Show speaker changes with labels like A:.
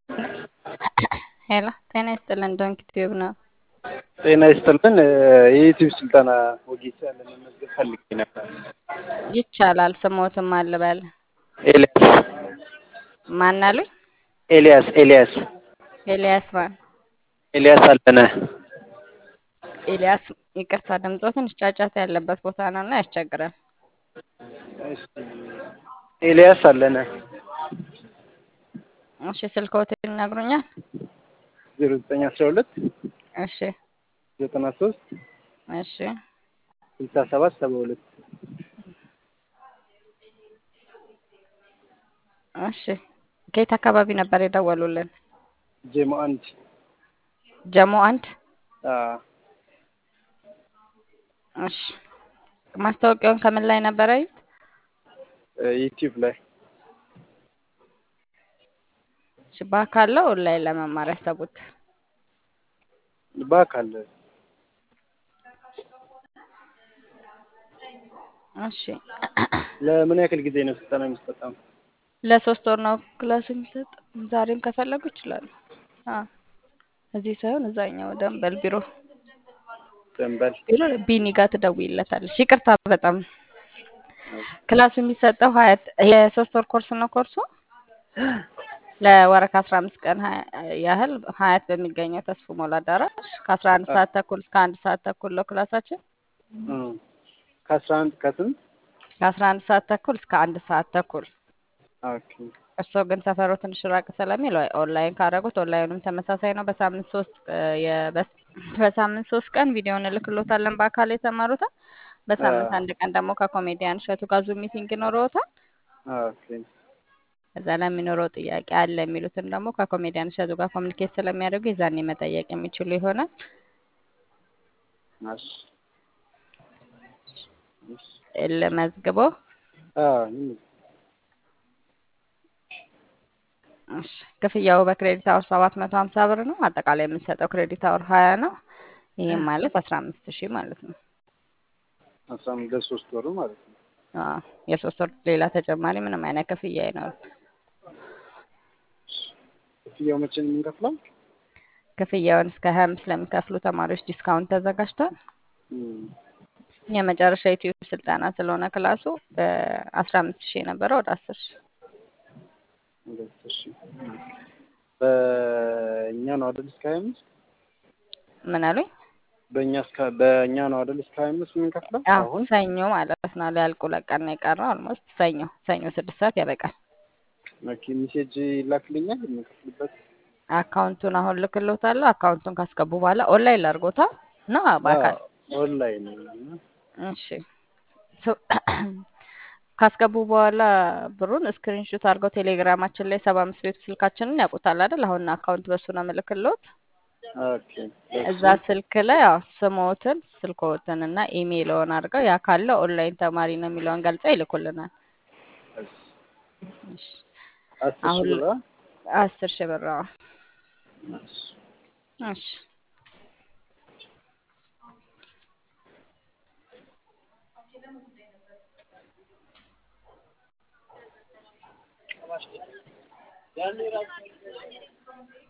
A: ሄሎ ጤና ይስጥልን ዶንኪ ቲዩብ ነው።
B: ጤና ይስጥልን የዩቲዩብ ስልጠና ወጌሻ ለመመዝገብ ፈልጌ ነበር።
A: ይቻላል። ስሞትም አልበል
B: ኤልያስ
A: ማን አሉኝ?
B: ኤልያስ ኤልያስ
A: ኤልያስ ማን?
B: ኤልያስ አለነ
A: ኤልያስ ይቅርታ፣ ድምፆ ትንሽ ጫጫታ ያለበት ቦታ ነው እና ያስቸግራል።
B: እሺ፣ ኤልያስ አለነ
A: እሺ፣ ስልክዎትን ይነግሩኛል?
B: ዜሮ ዘጠኝ አስራ ሁለት
A: እሺ
B: ዘጠና ሶስት
A: እሺ
B: ስልሳ ሰባት ሰባ ሁለት
A: እሺ። ከየት አካባቢ ነበር የደወሉልን?
B: ጄሞ አንድ
A: ጀሞ አንድ
B: አዎ፣
A: እሺ። ማስታወቂያውን ከምን ላይ ነበረ ያዩት?
B: ዩቲዩብ ላይ
A: እሺ፣ በአካል ነው ኦንላይን ለመማር ያሰቡት?
B: በአካል
A: እሺ።
B: ለምን ያክል ጊዜ ነው ስልጠና የሚሰጠው?
A: ለሶስት ወር ነው ክላስ የሚሰጥ። ዛሬም ከፈለጉ ይችላሉ። አዎ፣ እዚህ ሳይሆን እዛኛው ደንበል ቢሮ
B: ደንበል
A: ቢሮ ቢኒ ጋር ትደውይለታለሽ። ይቅርታ በጣም ክላሱ የሚሰጠው ሀያት የሶስት ወር ኮርስ ነው። ኮርሱ ለወር ከአስራ አምስት ቀን ሀያ- ያህል ሀያት በሚገኘው ተስፎ ሞላ አዳራሽ ከአስራ አንድ ሰዓት ተኩል እስከ አንድ ሰዓት ተኩል ነው ክላሳችን።
B: እም፣ ከአስራ አንድ ከስንት
A: ከአስራ አንድ ሰዓት ተኩል እስከ አንድ ሰዓት ተኩል
B: ኦኬ
A: እርስዎ ግን ሰፈሩ ትንሽ ራቅ ስለሚል ወይ ኦንላይን ካደረጉት ኦንላይኑም ተመሳሳይ ነው። በሳምንት ሶስት እ የ- በስ- በሳምንት ሶስት ቀን ቪዲዮ እንልክሎታለን በአካል የተማሩትን። በሳምንት
B: አ-
A: አንድ ቀን ደግሞ ከኮሜዲያን እሸቱ ጋር ዙም ሚቲንግ ይኖረዎታል።
B: ኦኬ
A: እዛ ለሚኖረው ጥያቄ አለ የሚሉትን ደግሞ ከኮሜዲያን እሸቱ ጋር ኮሚኒኬት ስለሚያደርጉ የዛኔ መጠየቅ የሚችሉ ይሆናል።
B: እሺ እሺ
A: ልመዝግቦ።
B: አዎ ይመ-
A: እሺ ክፍያው በክሬዲት አወር ሰባት መቶ ሀምሳ ብር ነው። አጠቃላይ የምንሰጠው ክሬዲት አወር ሀያ ነው። ይህም ማለት አስራ አምስት ሺህ ማለት ነው።
B: አስራ አምስት ለሶስት ወሩ ማለት ነው።
A: አዎ የሶስት ወር ሌላ ተጨማሪ ምንም አይነት ክፍያ አይኖርም።
B: ክፍያው መቼ ነው የምንከፍለው?
A: ክፍያውን እስከ ሀያ አምስት ለሚከፍሉ ተማሪዎች ዲስካውንት ተዘጋጅቷል።
B: እም፣
A: የመጨረሻ ዩቲዩብ ስልጠና ስለሆነ ክላሱ በአስራ አምስት ሺህ የነበረው ወደ አስር ሺህ
B: ሁለት ሺህ በእኛ ነው አይደል እስከ ሀያ አምስት
A: ምን አሉኝ?
B: በእኛ እስከ በእኛ ነው አይደል እስከ ሀያ አምስት የምንከፍለው
A: አዎ
B: አሁን
A: ሰኞ ማለት ነው። ሊያልቁ ለቀን ነው የቀረው። ኦልሞስት ሰኞ ሰኞ ስድስት ሰዓት ያበቃል።
B: ኦኬ ሜሴጅ ይላክልኛል የምንከፍልበት
A: አካውንቱን አሁን ልክሎታለሁ። አካውንቱን ካስገቡ በኋላ ኦንላይን ላድርጎታ እና በአካል
B: ኦንላይን
A: እሺ ሶ- ካስገቡ በኋላ ብሩን ስክሪንሹት አድርገው ቴሌግራማችን ላይ ሰባ አምስት ቤቱ ስልካችንን ያውቁታል አይደል? አሁን አካውንት በሱ ነው ምልክሎት።
B: ኦኬ
A: እዛ ስልክ ላይ ያው ስሞትን ስልክዎትን እና ኢሜይልዎን አድርገው ያ ካለ ኦንላይን ተማሪ ነው የሚለውን ገልጸው ይልኩልናል። እሺ
B: አስር
A: አሁን
B: ሺህ ብር አ?
A: አስር ሺህ ብር አዎ። እሺ